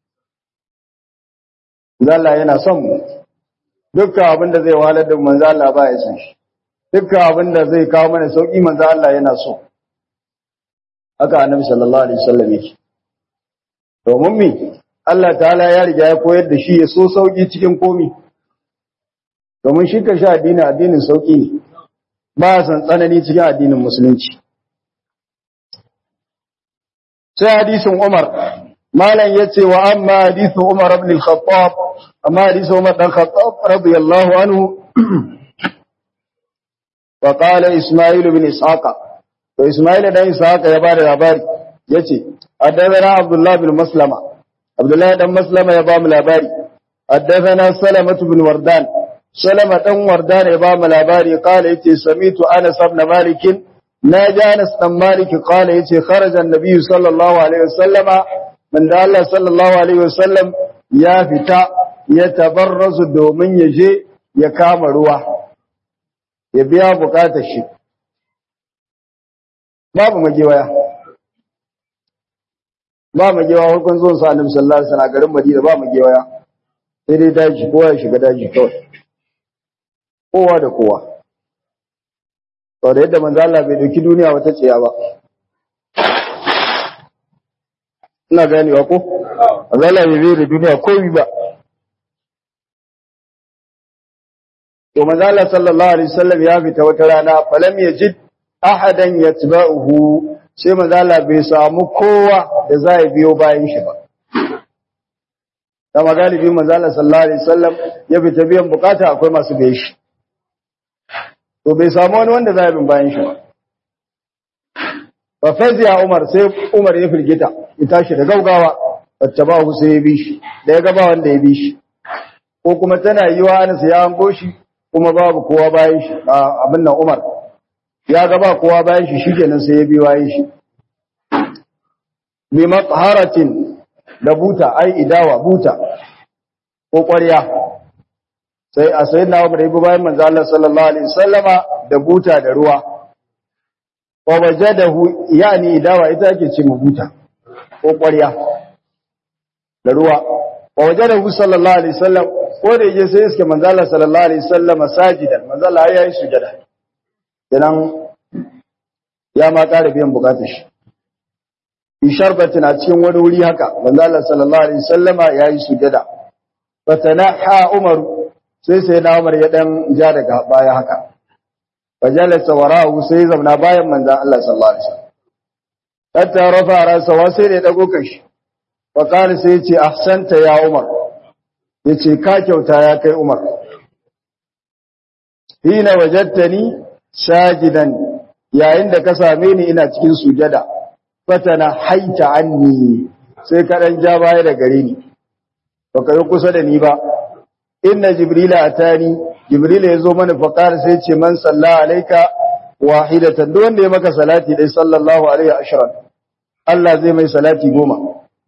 Allah yana son mu dukkan abin da zai wahalar da manzo Allah ba ya san shi dukkan abin da zai kawo mana sauki manzo Allah yana so haka annabi sallallahu alaihi wasallam yake domin me Allah ta'ala ya riga ya koyar da shi ya so sauki cikin komi domin shi ka sha addini addinin sauki ne ba san tsanani cikin addinin musulunci sai hadisin Umar malam yace wa amma hadisin Umar ibn al-Khattab amma hadisin Umar dan Khattab radiyallahu anhu fa qala isma'il ibn ishaqa to isma'il dan ishaqa ya bada labari yace haddathana abdullah bin maslama abdullah dan maslama ya ba mu labari haddathana salamah bin wardan salama dan wardan ya ba mu labari qala yace samitu anas ibn malik naji anas dan malik qala yace kharaja an-nabiy sallallahu alaihi wasallama man da Allah sallallahu alaihi wasallam ya fita ya tabarrazu domin ya je ya kama ruwa ya biya bukatar shi babu magewaya ba magewa farkon zuwan sa annabi sallallahu alaihi wasallam garin Madina ba magewaya sai dai daji kowa ya shiga daji kawai kowa da kowa to da yadda manzo Allah bai dauki duniya wata tsiya ba ina ganewa ko manzo Allah bai bai da duniya komai ba to manzo Allah sallallahu alaihi wasallam ya fita wata rana falam yajid ahadan yatba'uhu sai manzo Allah bai samu kowa da zai biyo bayan shi ba da magalibi manzo Allah sallallahu alaihi wasallam ya fita biyan bukata akwai masu biye shi to bai samu wani wanda zai bin bayan shi ba fa faziya Umar sai Umar ya firgita ya tashi da gaugawa fattabahu sai ya bi shi da ya gaba wanda ya bi shi ko kuma tana yiwa Anas ya hango shi kuma babu kowa bayan shi abin nan Umar ya ga ba kowa bayan shi shikenan sai ya bi bayan shi bi matharatin da buta ai idawa buta ko ƙwarya sai a sayyidina Umar ya bi bayan manzo Allah sallallahu alaihi wasallama da buta da ruwa wa wajadahu yani idawa ita ake ce buta ko ƙwarya da ruwa wa wajadahu sallallahu alaihi wasallam ko da yaje sai iske manzo Allah sallallahu alaihi wasallam sajidan manzo Allah ya yi sujada kenan ya ma ƙara biyan bukatar shi bi sharbatin a cikin wani wuri haka manzo Allah sallallahu alaihi wasallama ya yi sujada fatanaha Umar sai sai na Umar ya dan ja daga baya haka fajalasa warahu sai zauna bayan manzo Allah sallallahu alaihi wasallam hatta rafa rasa wa sai da dago kashi fa qala sai ya ce ahsanta ya Umar yace ka kyauta ya kai Umar hina wajadtani sajidan yayin da ka same ni ina cikin sujada fatana haita anni sai ka dan ja baya da gare ni baka yi kusa da ni ba inna jibrila atani jibrila yazo mana faqar sai ce man salla alayka wahidatan duk wanda ya maka salati dai sallallahu alaihi ashran Allah zai mai salati goma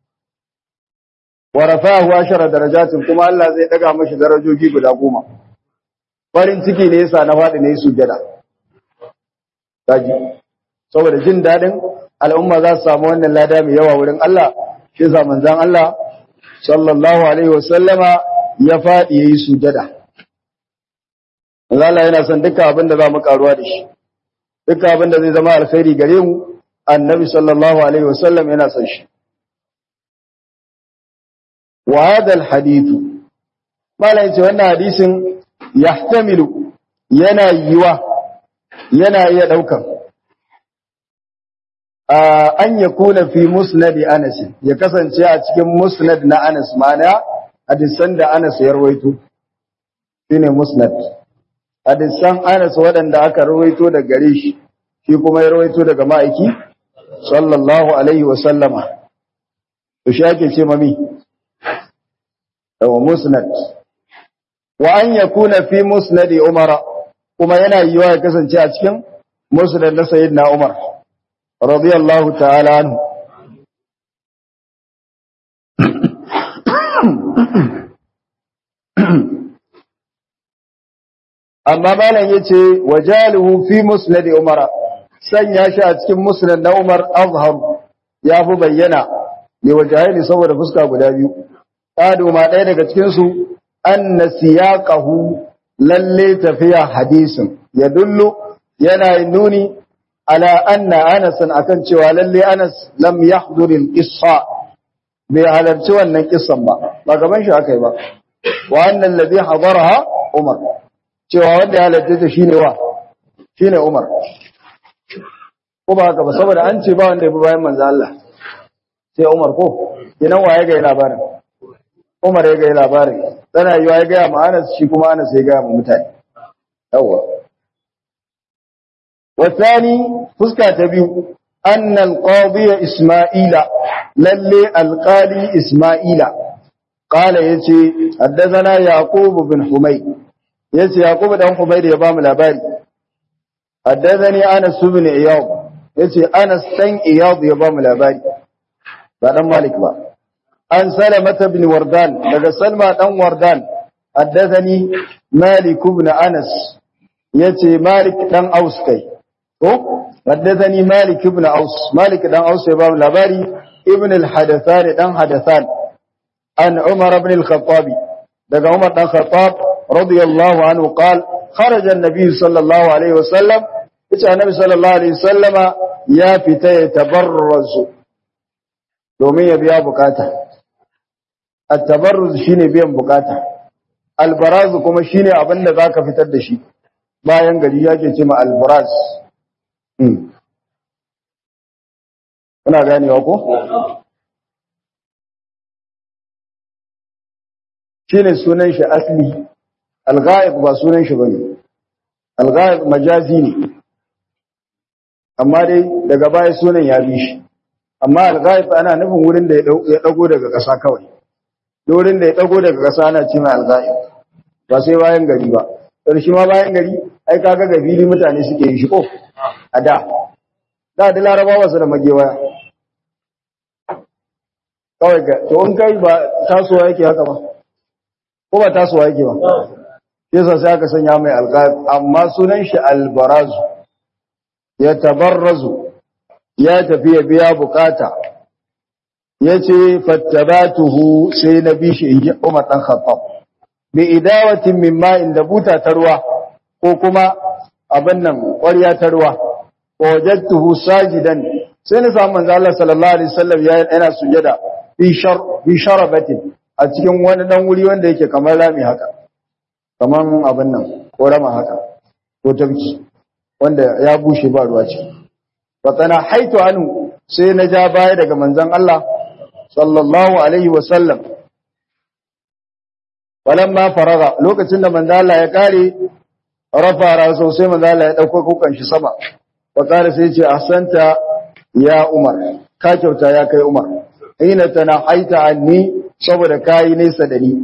wa rafa'ahu ashara darajatin kuma Allah zai daga mashi darajoji guda goma farin ciki ne yasa na faɗi ne sujada daji saboda jin dadin al'umma za su samu wannan lada mai yawa wurin Allah shi yasa manzon Allah sallallahu alaihi wasallama ya faɗi yayi sujada Allah yana son duka abin da za mu karuwa da shi duka abin da zai zama alkhairi gare mu annabi sallallahu alaihi wasallam yana son shi wa hadha alhadith malai ce wannan hadisin yahtamilu yana yiwa yana iya daukan an yakuna fi musnad Anas ya kasance a cikin musnad na Anas mana hadisan da Anas ya rawaito shine musnad hadisan Anas waɗanda aka rawaito da gare shi shi kuma ya rawaito daga ma'aiki sallallahu alaihi wa sallama to shi ake ce mami wa musnad wa an yakuna fi musnad Umar kuma yana yiwa ya kasance a cikin musnad na sayyidina Umar radiyallahu ta'ala anhu amma malam yace wajaluhu fi musnad umara sanya shi a cikin musnad na umar azhar ya fi bayyana ne wajahili saboda fuska guda biyu kadu ma ɗaya daga cikin su anna siyaqahu lalle tafiya hadisin ya dullu yana nuni ala anna anas akan cewa lalle anas lam yahdur al-qissa bai halarci wannan kissan ba ba gaban shi akai ba wa annal ladhi hadaraha umar cewa wanda ya halarta ta shine wa shine Umar ko ba haka ba saboda an ce ba wanda ya bi bayan manzo Allah sai Umar ko kinan waye ga labarin Umar ya ga labarin tana yiwa ya ga ma Anas shi kuma Anas ya ga mu mutane yawa والثاني فسكة تبيو أن القاضي إسماعيل للي القالي إسماعيل قال يتي حدثنا يعقوب بن حميد يتي يعقوب بن حميد يبام الأباري حدثني أنس بن إياض يتي أنس تن إياض يبام الأباري بعد مالك با أن سلمة بن وردان لقى سلمة بن وردان حدثني مالك بن أنس يتي مالك بن أوس كي حدثني مالك بن أوس مالك بن أوس يبام الأباري ابن الحدثان بن حدثان عن عمر بن الخطاب لقى عمر بن الخطاب رضي الله عنه قال خرج النبي صلى الله عليه وسلم ita annabi sallallahu alaihi wasallama ya fita ya tabarrazu domin ya biya bukata at-tabarruz shine biyan bukata al-baraz kuma shine abin da zaka fitar da shi bayan gari yake ce ma al-baraz kuna ganewa ko shine sunan shi asli al-ghaib ba sunan shi bane al-ghaib majazi ne amma dai daga baya sunan ya bi shi amma al-ghaib ana nufin wurin da ya dago daga ƙasa kawai wurin da ya dago daga ƙasa ana ce mai al-ghaib ba sai bayan gari ba shi ma bayan gari ai kaga gabili mutane suke yi shi ko a da da da larabawa su da magewaya kawai ga to in kai ba tasowa yake haka ba ko ba tasowa yake ba yasa sai aka sanya mai al-ghaib amma sunan shi al-barazu ya tabarrazu ya tafi ya biya bukata ya ce fattabatuhu sai na bi shi in ji Umar ɗan Khattab bi idawatin min ma'in da buta ta ruwa ko kuma abin nan ƙwarya ta ruwa wajadtuhu sajidan sai na samu manzo Allah sallallahu alaihi wasallam ya yana sujada fi shar fi sharabatin a cikin wani dan wuri wanda yake kamar rami haka kaman abin nan ko rama haka ko tabki wanda ya bushe ba ruwa ce fatana haitu anu sai na ja baya daga manzon Allah sallallahu alaihi wasallam falamma faraga lokacin da manzon Allah ya kare rafa raso sai manzon Allah ya dauko kukan shi sama wa kare sai ce ahsanta ya Umar ka kyauta ya kai Umar ina tana haita anni saboda kai nesa da ni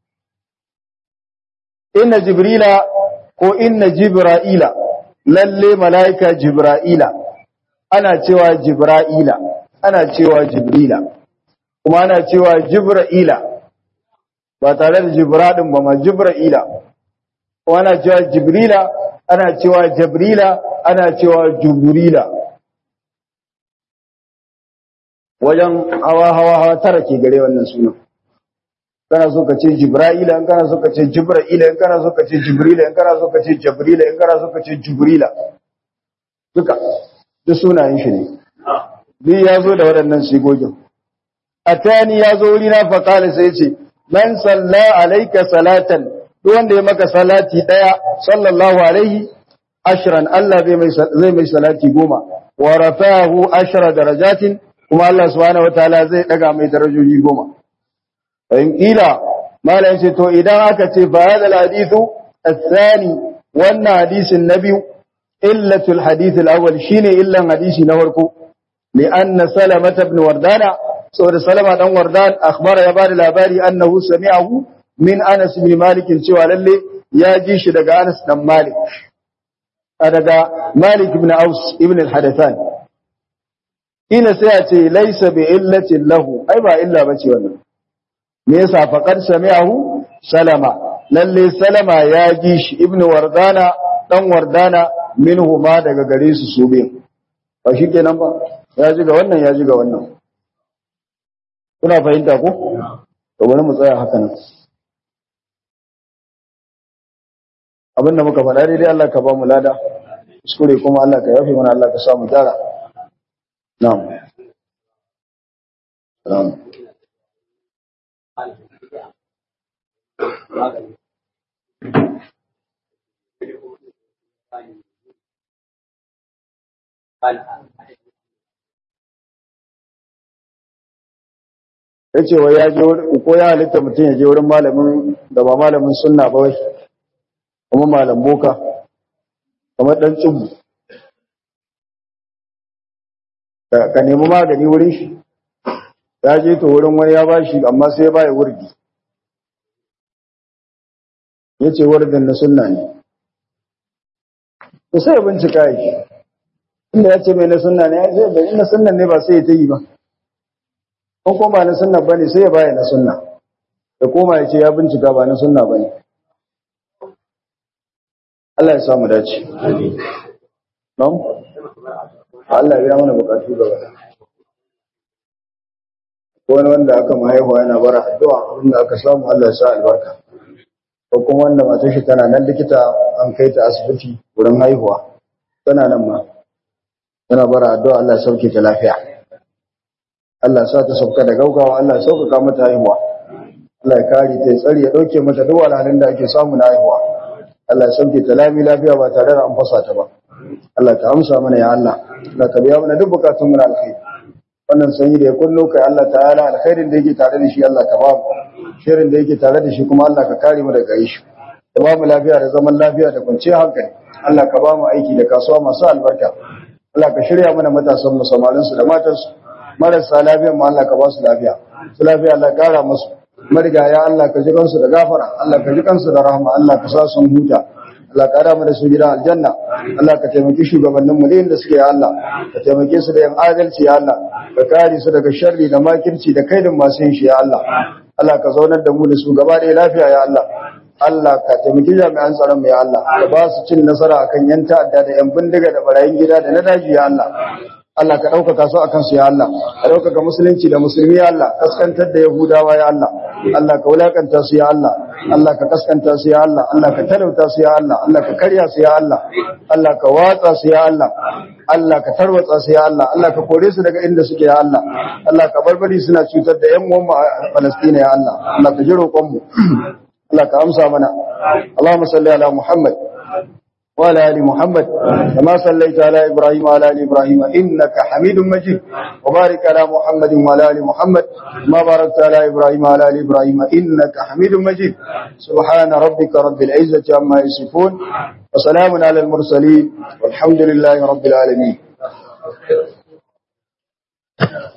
inna jibrila ko inna jibra'ila lalle mala'ika Jibra'ila, ana cewa Jibra'ila, ana cewa Jibrila, kuma ana cewa Jibra'ila, ba tare da Jibraɗin ba ma Jibra'ila, kuma ana cewa Jibrila, ana cewa Jabrila, ana cewa Juburila. Wajen hawa hawa hawa tara ke gare wannan sunan. kana so ka ce jibra'ila in kana so ka ce jibra'ila in kana so ka ce jibrila in kana so ka ce jabrila in kana so ka ce jibrila duka duk sunayen shi ne duk ya zo da waɗannan sigogin atani ya zo wuri na faƙali sai ce man salla alaika salatan duk wanda ya maka salati ɗaya sallallahu alaihi ashran Allah zai mai salati goma wa rafahu ashra darajatin kuma Allah subhanahu wataala zai daga mai darajoji goma in kila mala yace to idan aka ce fa hadal hadithu athani wannan hadisin na biyu illatul hadith al-awwal shine illan hadisi na farko li anna salama ibn wardana saboda salama dan wardan akhbara ya bada labari annahu sami'ahu min anas ibn malik cewa lalle ya ji shi daga anas dan malik daga malik ibn aus ibn al-hadathan ina sai ya ce laysa bi illatin lahu ai ba illa bace wannan me yasa faqad sami'ahu salama lalle salama ya ji shi ibnu wardana dan wardana minhu ma daga gare su su biyu ba shikenan ba ya ji ga wannan ya ji ga wannan kuna fahimta ko to bari mu tsaya haka nan abinda muka faɗa daidai Allah ka ba mu lada kuskure kuma Allah ka yafe mana Allah ka sa mu gyara na'am na'am ya ce wa ya je ko ya halitta mutum ya je wurin malamin da ba malamin sunna ba wai kuma malam boka kamar dan tsubu ka nemi magani wurin shi ya je to wurin wani ya bashi amma sai ya baya wurdi ya ce wurdin na sunna ne to sai ya bincika shi inda ya ce mai na sunna ne ya ce bai na sunna ne ba sai ya ta yi ba ko kuma ba na sunna ba ne sai ya baya na sunna da koma ya ce ya bincika ba na sunna ba ne Allah ya samu dace. Nam? Allah ya mana bukatu gaba. Ko wani wanda aka mahaihuwa yana bara addu'a inda aka samu Allah ya sa albarka. Ko kuma wanda matar shi tana nan likita an kai ta asibiti wurin haihuwa. Tana nan ma. Tana bara addu'a Allah ya sauke ta lafiya. Allah ya sa ta sauka da gaugawa Allah ya sauƙaƙa mata haihuwa. Allah ya kare ta ya tsare ya ɗauke mata duk wahalhalun da ake samu na haihuwa. Allah ya sauke ta lami lafiya ba tare da an fasa ta ba. Allah ka amsa mana ya Allah. Allah ka biya mana duk bukatun mu na alkhairi. Wannan sanyi da ya kunno kai Allah ta'ala alkhairin da yake tare da shi Allah ka ba mu. Shirin da yake tare da shi kuma Allah ka kare mu daga shi. Da ba mu lafiya da zaman lafiya da kwanciyar hankali. Allah ka ba mu aiki da kasuwa masu albarka. Allah ka shirya mana matasan mu samarin su da matan su. Marasa lafiya mu Allah ka ba su lafiya. Su lafiya Allah kara musu. marigaya Allah ka ji kansu da gafara Allah ka ji kansu da rahama Allah ka sa sun huta Allah ka rama da su gidan aljanna Allah ka taimaki shugabannin mu da suke ya Allah ka taimake su da yan adalci ya Allah ka kare su daga sharri da makirci da kaidin masu yin shi ya Allah Allah ka zaunar da mu da su gaba da lafiya ya Allah Allah ka taimaki jami'an tsaron mu ya Allah ka ba su cin nasara akan yan ta'adda da yan bindiga da barayin gida da na daji ya Allah Allah ka ɗaukaka su a kansu ya Allah, ka ɗaukaka musulunci da musulmi ya Allah, kaskantar da Yahudawa ya Allah, Allah ka wulakanta su ya Allah, Allah ka kaskanta su ya Allah, Allah ka talauta su ya Allah, Allah ka karya su ya Allah, Allah ka watsa su ya Allah, Allah ka tarwatsa su ya Allah, Allah ka kore su daga inda suke ya Allah, Allah ka barbari suna cutar da ‘yan uwanmu a Falastina ya Allah, Allah ka ji roƙonmu, Allah ka amsa mana, Allahumma salli ala Muhammad. وعلى آل محمد كما صليت على إبراهيم وعلى آل إبراهيم إنك حميد مجيد وبارك على محمد وعلى آل محمد كما باركت على إبراهيم وعلى آل إبراهيم إنك حميد مجيد سبحان ربك رب العزة عما يصفون وسلام على المرسلين والحمد لله رب العالمين